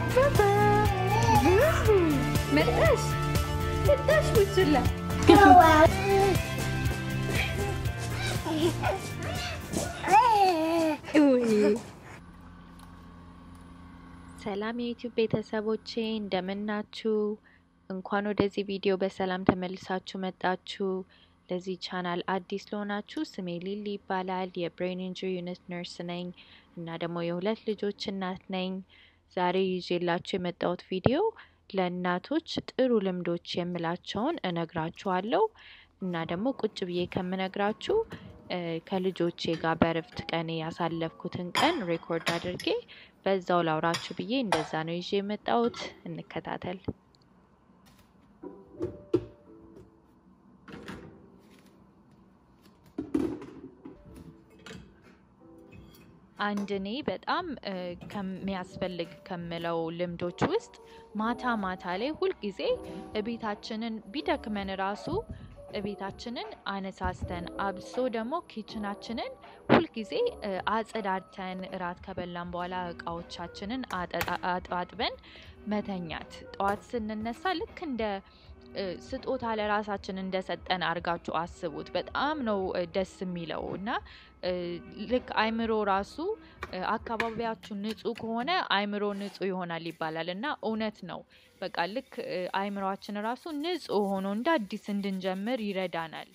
መጣሽ መጣሽ ቡችላ ሰላም የዩቲዩብ ቤተሰቦቼ እንደምናችሁ። እንኳን ወደዚህ ቪዲዮ በሰላም ተመልሳችሁ መጣችሁ። ለዚህ ቻናል አዲስ ለሆናችሁ ስሜ ሊሊ ይባላል። የብሬን ኢንጁሪ ዩኒት ነርስ ነኝ እና ደግሞ የሁለት ልጆች እናት ነኝ። ዛሬ ይዤላችሁ የመጣሁት ቪዲዮ ለእናቶች ጥሩ ልምዶች የምላቸውን እነግራችኋለሁ እና ደግሞ ቁጭ ብዬ ከምነግራችሁ ከልጆቼ ጋር በእረፍት ቀን ያሳለፍኩትን ቀን ሬኮርድ አድርጌ በዛው ላውራችሁ ብዬ እንደዛ ነው ይዤ የመጣሁት። እንከታተል። አንድ እኔ በጣም ከሚያስፈልግ ከምለው ልምዶች ውስጥ ማታ ማታ ላይ ሁልጊዜ እቤታችንን ቢደክመን ራሱ እቤታችንን አነሳስተን አብሶ ደግሞ ኪችናችንን ሁልጊዜ አጸዳድተን እራት ከበላን በኋላ እቃዎቻችንን አጥበን መተኛት። ጠዋት ስንነሳ ልክ እንደ ስጦታ ለራሳችን እንደሰጠን አድርጋችሁ አስቡት። በጣም ነው ደስ የሚለው እና ልክ አይምሮ ራሱ አካባቢያችሁ ንጹህ ከሆነ አይምሮ ንጹህ ይሆናል ይባላል እና እውነት ነው። በቃ ልክ አይምሯችን ራሱ ንጹህ ሆኖ እንደ አዲስ እንድንጀምር ይረዳናል።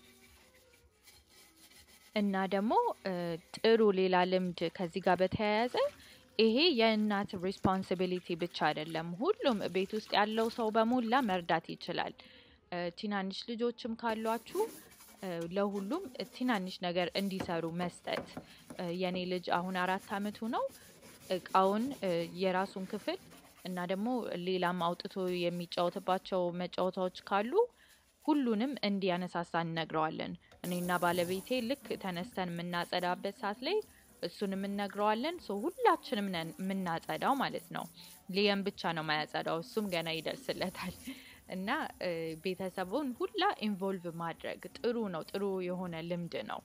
እና ደግሞ ጥሩ ሌላ ልምድ ከዚህ ጋር በተያያዘ ይሄ የእናት ሪስፖንሲቢሊቲ ብቻ አይደለም። ሁሉም ቤት ውስጥ ያለው ሰው በሞላ መርዳት ይችላል። ትናንሽ ልጆችም ካሏችሁ ለሁሉም ትናንሽ ነገር እንዲሰሩ መስጠት። የኔ ልጅ አሁን አራት አመቱ ነው። እቃውን የራሱን ክፍል እና ደግሞ ሌላም አውጥቶ የሚጫወትባቸው መጫወታዎች ካሉ ሁሉንም እንዲያነሳሳ እንነግረዋለን። እኔና ባለቤቴ ልክ ተነስተን የምናጸዳበት ሰዓት ላይ እሱንም እንነግረዋለን። ሶ ሁላችንም ነን የምናጸዳው ማለት ነው። ሊየም ብቻ ነው ማያጸዳው፣ እሱም ገና ይደርስለታል። እና ቤተሰቡን ሁላ ኢንቮልቭ ማድረግ ጥሩ ነው። ጥሩ የሆነ ልምድ ነው።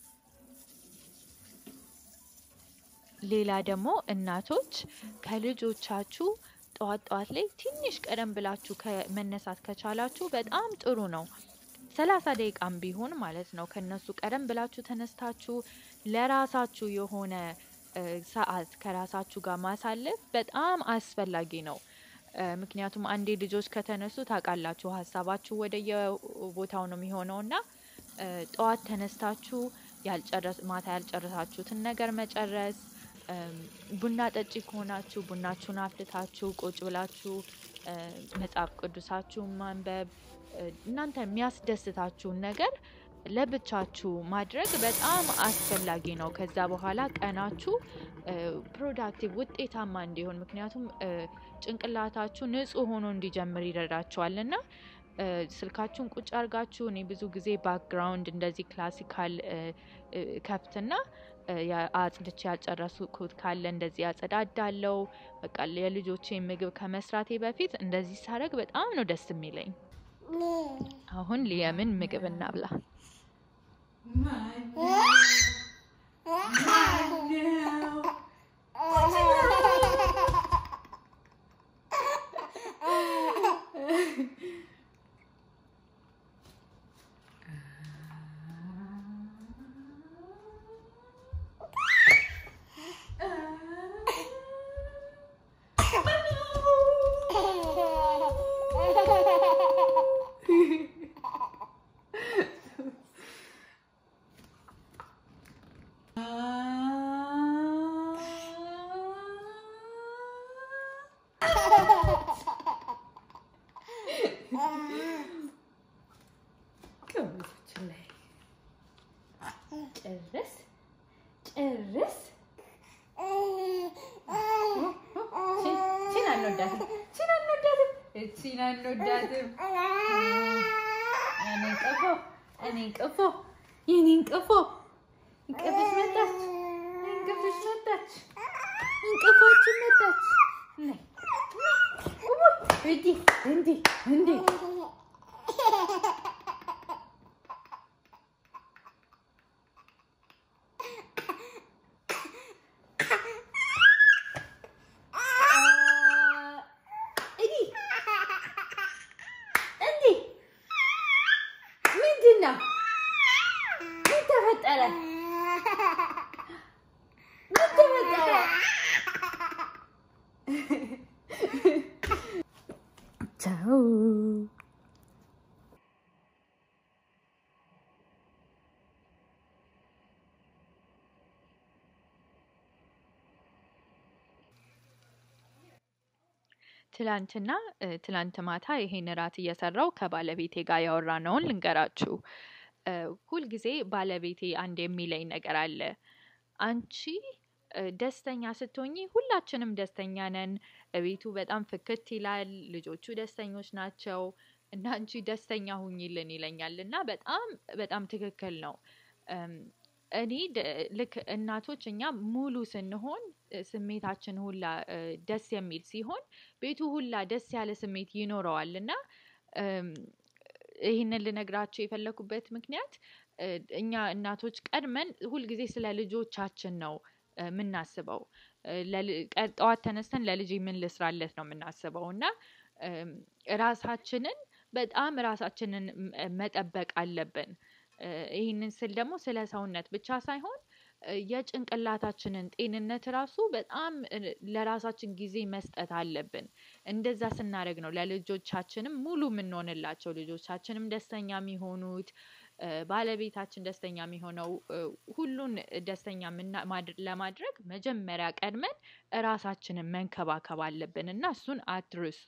ሌላ ደግሞ እናቶች ከልጆቻችሁ ጠዋት ጠዋት ላይ ትንሽ ቀደም ብላችሁ መነሳት ከቻላችሁ በጣም ጥሩ ነው። ሰላሳ ደቂቃም ቢሆን ማለት ነው። ከነሱ ቀደም ብላችሁ ተነስታችሁ ለራሳችሁ የሆነ ሰዓት ከራሳችሁ ጋር ማሳለፍ በጣም አስፈላጊ ነው። ምክንያቱም አንዴ ልጆች ከተነሱ ታውቃላችሁ ሀሳባችሁ ወደ የቦታው ነው የሚሆነው እና ጠዋት ተነስታችሁ ማታ ያልጨረሳችሁትን ነገር መጨረስ፣ ቡና ጠጪ ከሆናችሁ ቡናችሁን አፍልታችሁ ቁጭ ብላችሁ መጽሐፍ ቅዱሳችሁን ማንበብ እናንተ የሚያስደስታችሁን ነገር ለብቻችሁ ማድረግ በጣም አስፈላጊ ነው። ከዛ በኋላ ቀናችሁ ፕሮዳክቲቭ ውጤታማ እንዲሆን ምክንያቱም ጭንቅላታችሁ ንጹህ ሆኖ እንዲጀምር ይረዳችኋል እና ስልካችሁን ቁጭ አርጋችሁ እኔ ብዙ ጊዜ ባክግራውንድ እንደዚህ ክላሲካል ከፍትና አጽድቼ ያልጨረስኩት ካለ እንደዚህ ያጸዳዳለው። በቃ የልጆቼ ምግብ ከመስራቴ በፊት እንደዚህ ሳረግ በጣም ነው ደስ የሚለኝ። አሁን ሊየምን ምግብ እናብላ። ጭርስ ጭርስ ቺን አንወዳትም፣ ቺን አንወዳትም፣ ቺን አንወዳትም። እኔን ቀፎ እኔን ቀፎ የኔን ቀፎ እንቅፍሽ መጣች፣ እንቅፍሽ መጣች፣ እንቅፋችን መጣች። እንዲህ እንዲህ እንዲህ ቻው። ትላንትና ትላንት ማታ ይሄን እራት እየሰራው ከባለቤቴ ጋር ያወራነውን ልንገራችሁ። ሁልጊዜ ባለቤቴ አንድ የሚለኝ ነገር አለ። አንቺ ደስተኛ ስትሆኚ ሁላችንም ደስተኛ ነን። እቤቱ በጣም ፍክት ይላል፣ ልጆቹ ደስተኞች ናቸው እና አንቺ ደስተኛ ሁኚልን ይለኛል እና በጣም በጣም ትክክል ነው። እኔ ልክ እናቶች እኛ ሙሉ ስንሆን ስሜታችን ሁላ ደስ የሚል ሲሆን ቤቱ ሁላ ደስ ያለ ስሜት ይኖረዋል እና ይህንን ልነግራቸው የፈለኩበት ምክንያት እኛ እናቶች ቀድመን ሁልጊዜ ስለ ልጆቻችን ነው የምናስበው። ጠዋት ተነስተን ለልጄ ምን ልስራለት ነው የምናስበው እና ራሳችንን በጣም ራሳችንን መጠበቅ አለብን። ይህንን ስል ደግሞ ስለ ሰውነት ብቻ ሳይሆን የጭንቅላታችንን ጤንነት ራሱ በጣም ለራሳችን ጊዜ መስጠት አለብን። እንደዛ ስናደርግ ነው ለልጆቻችንም ሙሉ የምንሆንላቸው፣ ልጆቻችንም ደስተኛ የሚሆኑት፣ ባለቤታችን ደስተኛ የሚሆነው። ሁሉን ደስተኛ ለማድረግ መጀመሪያ ቀድመን ራሳችንን መንከባከብ አለብን እና እሱን አትርሱ።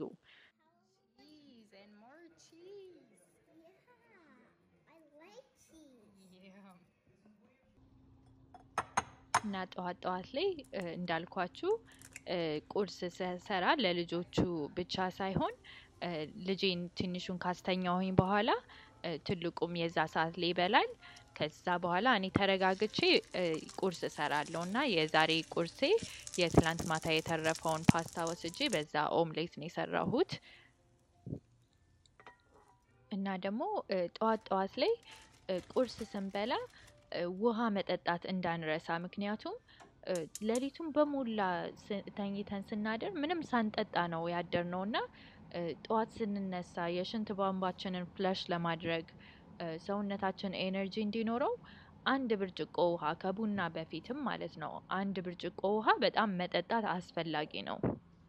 እና ጠዋት ጠዋት ላይ እንዳልኳችሁ ቁርስ ስሰራ ለልጆቹ ብቻ ሳይሆን ልጄን ትንሹን ካስተኛሁኝ በኋላ ትልቁም የዛ ሰዓት ላይ ይበላል። ከዛ በኋላ እኔ ተረጋግቼ ቁርስ እሰራለሁ እና የዛሬ ቁርሴ የትላንት ማታ የተረፈውን ፓስታ ወስጄ በዛ ኦምሌት ነው የሰራሁት። እና ደግሞ ጠዋት ጠዋት ላይ ቁርስ ስንበላ ውሃ መጠጣት እንዳንረሳ። ምክንያቱም ሌሊቱን በሞላ ተኝተን ስናድር ምንም ሳንጠጣ ነው ያደርነው እና ጠዋት ስንነሳ የሽንት ቧንቧችንን ፍለሽ ለማድረግ ሰውነታችን ኤነርጂ እንዲኖረው አንድ ብርጭቆ ውሃ ከቡና በፊትም ማለት ነው አንድ ብርጭቆ ውሃ በጣም መጠጣት አስፈላጊ ነው።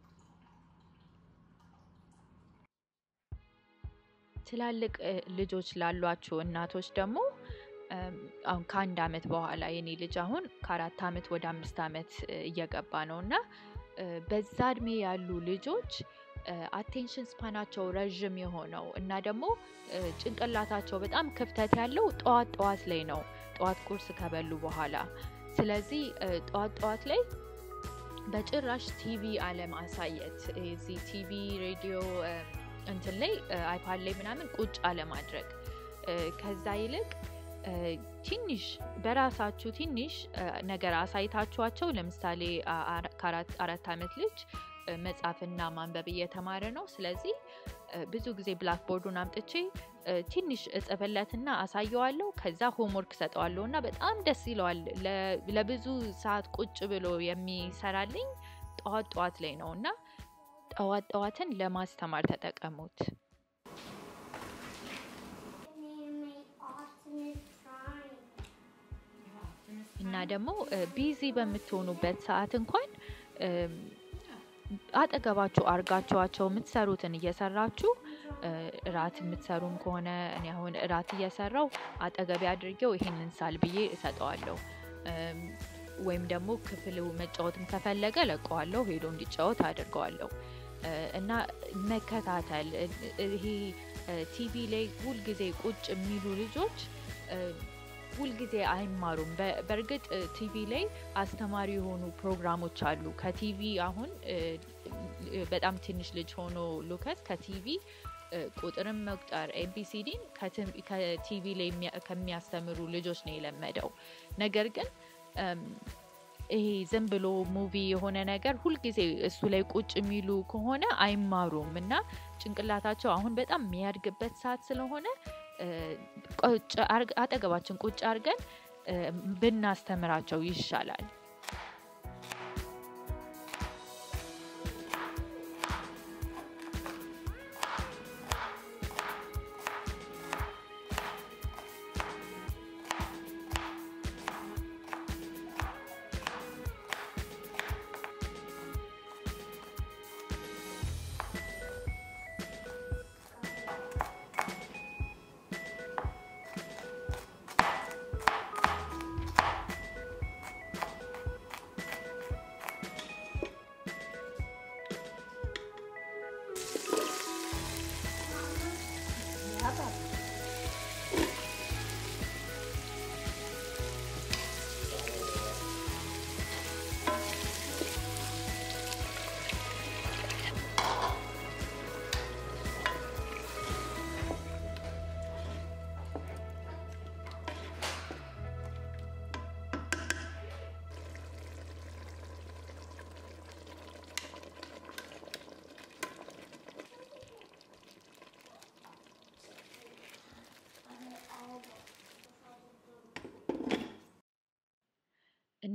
ትላልቅ ልጆች ላሏችሁ እናቶች ደግሞ አሁን ከአንድ አመት በኋላ የኔ ልጅ አሁን ከአራት አመት ወደ አምስት አመት እየገባ ነው እና በዛ እድሜ ያሉ ልጆች አቴንሽን ስፓናቸው ረዥም የሆነው እና ደግሞ ጭንቅላታቸው በጣም ክፍተት ያለው ጠዋት ጠዋት ላይ ነው፣ ጠዋት ቁርስ ከበሉ በኋላ። ስለዚህ ጠዋት ጠዋት ላይ በጭራሽ ቲቪ አለማሳየት፣ እዚህ ቲቪ ሬዲዮ እንትን ላይ አይፓድ ላይ ምናምን ቁጭ አለማድረግ ከዛ ይልቅ ትንሽ በራሳችሁ ትንሽ ነገር አሳይታችኋቸው ለምሳሌ ከአራት አመት ልጅ መጻፍና ማንበብ እየተማረ ነው። ስለዚህ ብዙ ጊዜ ብላክ ቦርዱን አምጥቼ ትንሽ እጽፍለትና አሳየዋለሁ። ከዛ ሆምወርክ ሰጠዋለሁ እና በጣም ደስ ይለዋል። ለብዙ ሰዓት ቁጭ ብሎ የሚሰራልኝ ጠዋት ጠዋት ላይ ነው እና ጠዋት ጠዋትን ለማስተማር ተጠቀሙት። እና ደግሞ ቢዚ በምትሆኑበት ሰዓት እንኳን አጠገባችሁ አርጋችኋቸው የምትሰሩትን እየሰራችሁ እራት የምትሰሩም ከሆነ እኔ አሁን እራት እየሰራው አጠገቤ አድርጌው ይሄንን ሳል ብዬ እሰጠዋለሁ። ወይም ደግሞ ክፍል መጫወትም ከፈለገ ለቀዋለሁ፣ ሄዶ እንዲጫወት አድርገዋለሁ። እና መከታተል ይሄ ቲቪ ላይ ሁልጊዜ ቁጭ የሚሉ ልጆች ሁልጊዜ አይማሩም። በእርግጥ ቲቪ ላይ አስተማሪ የሆኑ ፕሮግራሞች አሉ። ከቲቪ አሁን በጣም ትንሽ ልጅ ሆኖ ሉከስ ከቲቪ ቁጥርን መቁጠር ኤቢሲዲን ከቲቪ ላይ ከሚያስተምሩ ልጆች ነው የለመደው። ነገር ግን ይሄ ዝም ብሎ ሙቪ የሆነ ነገር ሁልጊዜ እሱ ላይ ቁጭ የሚሉ ከሆነ አይማሩም እና ጭንቅላታቸው አሁን በጣም የሚያድግበት ሰዓት ስለሆነ አጠገባችን ቁጭ አድርገን ብናስተምራቸው ይሻላል።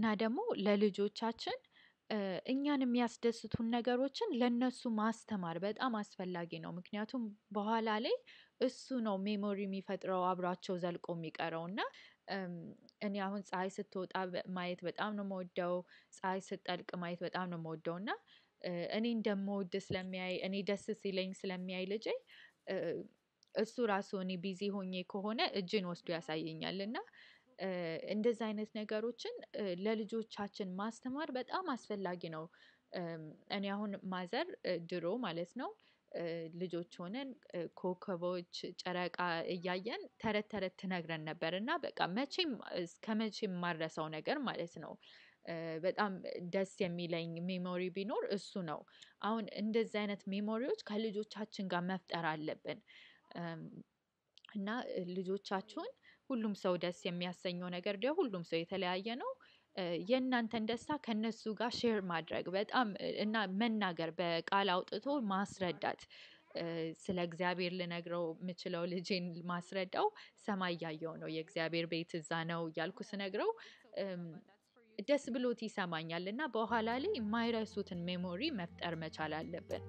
እና ደግሞ ለልጆቻችን እኛን የሚያስደስቱን ነገሮችን ለነሱ ማስተማር በጣም አስፈላጊ ነው። ምክንያቱም በኋላ ላይ እሱ ነው ሜሞሪ የሚፈጥረው አብሯቸው ዘልቆ የሚቀረው እና እኔ አሁን ፀሀይ ስትወጣ ማየት በጣም ነው የምወደው። ፀሀይ ስትጠልቅ ማየት በጣም ነው የምወደው እና እኔ እንደምወድ ስለሚያይ እኔ ደስ ሲለኝ ስለሚያይ ልጄ እሱ ራሱ እኔ ቢዚ ሆኜ ከሆነ እጄን ወስዶ ያሳየኛል እና እንደዛ አይነት ነገሮችን ለልጆቻችን ማስተማር በጣም አስፈላጊ ነው። እኔ አሁን ማዘር ድሮ ማለት ነው ልጆች ሆነን ኮከቦች ጨረቃ እያየን ተረት ተረት ትነግረን ነበር እና በቃ መቼም እስከመቼም የማልረሳው ነገር ማለት ነው። በጣም ደስ የሚለኝ ሜሞሪ ቢኖር እሱ ነው። አሁን እንደዚህ አይነት ሜሞሪዎች ከልጆቻችን ጋር መፍጠር አለብን። እና ልጆቻችሁን ሁሉም ሰው ደስ የሚያሰኘው ነገር ደግሞ ሁሉም ሰው የተለያየ ነው። የእናንተን ደስታ ከእነሱ ጋር ሼር ማድረግ በጣም እና መናገር በቃል አውጥቶ ማስረዳት ስለ እግዚአብሔር ልነግረው የምችለው ልጄን ማስረዳው ሰማይ እያየሁ ነው የእግዚአብሔር ቤት እዛ ነው እያልኩ ስነግረው ደስ ብሎት ይሰማኛል እና በኋላ ላይ የማይረሱትን ሜሞሪ መፍጠር መቻል አለብን።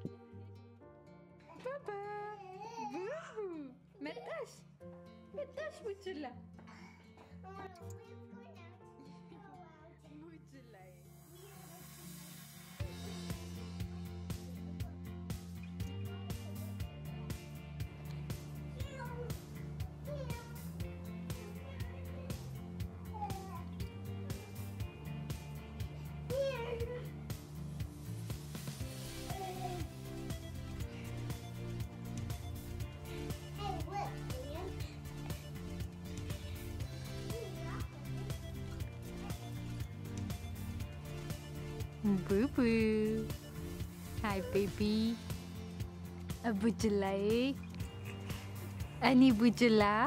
መጣሽ መጣሽ ቡችላ ቡችላዬ Boo boo. Hi baby. Bujulai. Ani bujula.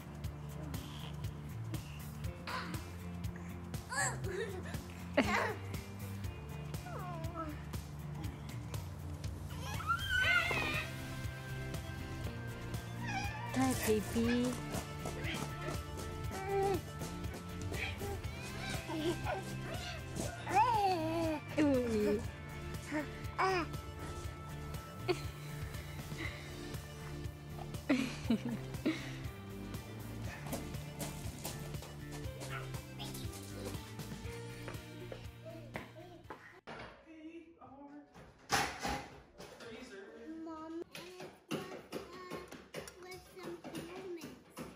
Hi baby. Ooh. Mom, with some pyramids.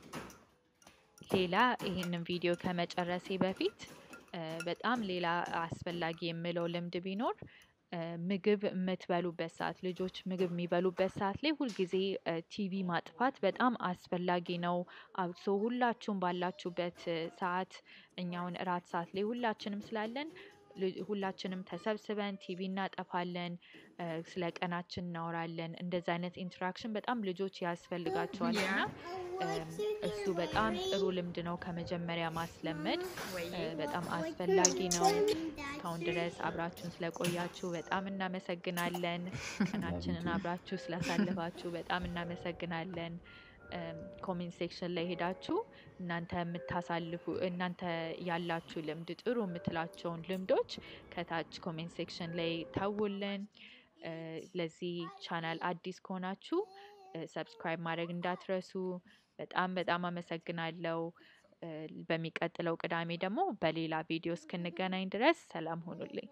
ሌላ ይህንን ቪዲዮ ከመጨረሴ በፊት በጣም ሌላ አስፈላጊ የምለው ልምድ ቢኖር ምግብ የምትበሉበት ሰዓት ልጆች ምግብ የሚበሉበት ሰዓት ላይ ሁልጊዜ ቲቪ ማጥፋት በጣም አስፈላጊ ነው። አብሶ ሁላችሁም ባላችሁበት ሰዓት እኛውን እራት ሰዓት ላይ ሁላችንም ስላለን ሁላችንም ተሰብስበን ቲቪ እናጠፋለን። ስለ ቀናችን እናወራለን እንደዚ አይነት ኢንተራክሽን በጣም ልጆች ያስፈልጋቸዋል እና እሱ በጣም ጥሩ ልምድ ነው ከመጀመሪያ ማስለመድ በጣም አስፈላጊ ነው። እስካሁን ድረስ አብራችሁን ስለቆያችሁ በጣም እናመሰግናለን። ቀናችንን አብራችሁ ስላሳለፋችሁ በጣም እናመሰግናለን። ኮሜንት ሴክሽን ላይ ሄዳችሁ እናንተ የምታሳልፉ እናንተ ያላችሁ ልምድ ጥሩ የምትላቸውን ልምዶች ከታች ኮሜንት ሴክሽን ላይ ተውልን። ለዚህ ቻናል አዲስ ከሆናችሁ ሰብስክራይብ ማድረግ እንዳትረሱ። በጣም በጣም አመሰግናለሁ። በሚቀጥለው ቅዳሜ ደግሞ በሌላ ቪዲዮ እስክንገናኝ ድረስ ሰላም ሁኑልኝ።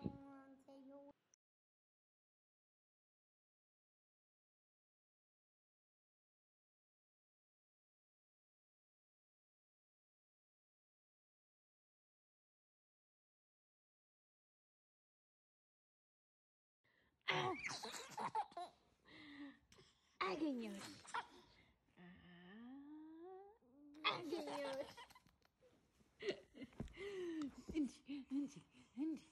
አገኘሁሽ አገኘሁሽ እንጂ እንጂ እንጂ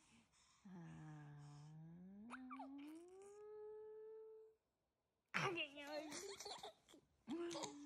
አገኘሁሽ